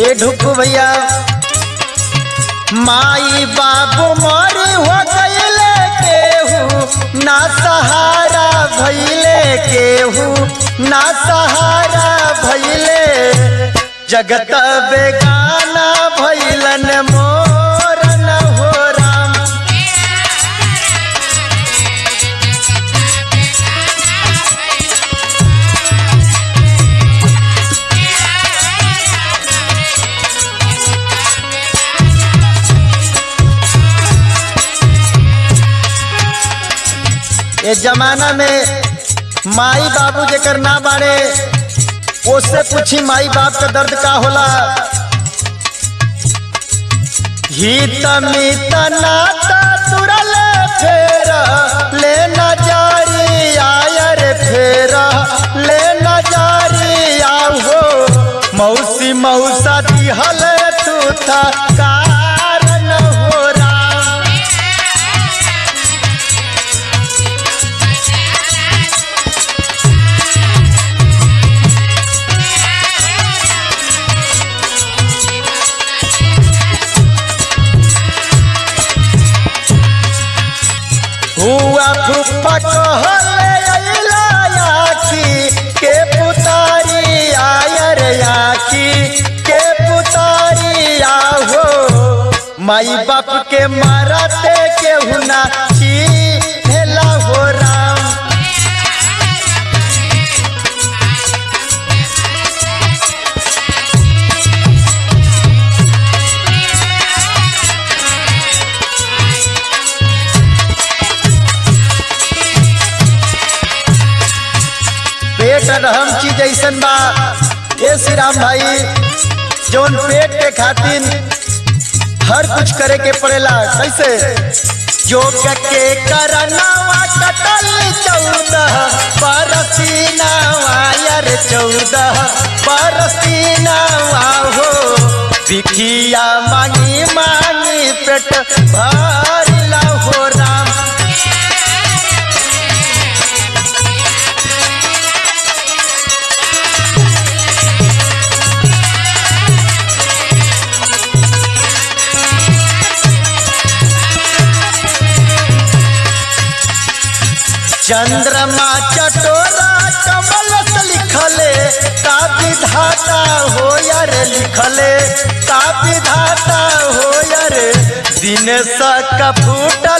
ए ढुकू भैया माई बाबू मरी हो गईले केहू ना सहारा भैले केहू ना सहारा भैले जगत बेगाना भैलन मोर न हो राम ये जमाना में माई बाबू जेकर ना बाड़े उससे पूछी माई बाप का दर्द का होला हित मित नाता तुरल फेर ले न जारी आयर फेर ले न जारी आओ मौसी मौसा दिहल तू था कारण हो राम हुआ फुफा कहले अइला याकी के पुतारी आयर याकी के पुतारी आहो माई बाप के मारते केहू ना छीनेला हो राम पेट अहम चीज ऐसन बा ये श्री राम भाई जौन पेट के खातिर हर कुछ करे के पड़ेला कैसे योग के करनावा कटल चौदह बरसीनावा यार चौदह बरसीनावा हो बिखिया मांगी मांगी पेट भरला हो राम चंद्रमा चटोरा कमल से लिखले का विधाता हो यार लिखले का विधाता हो यार दिन सा का फूटा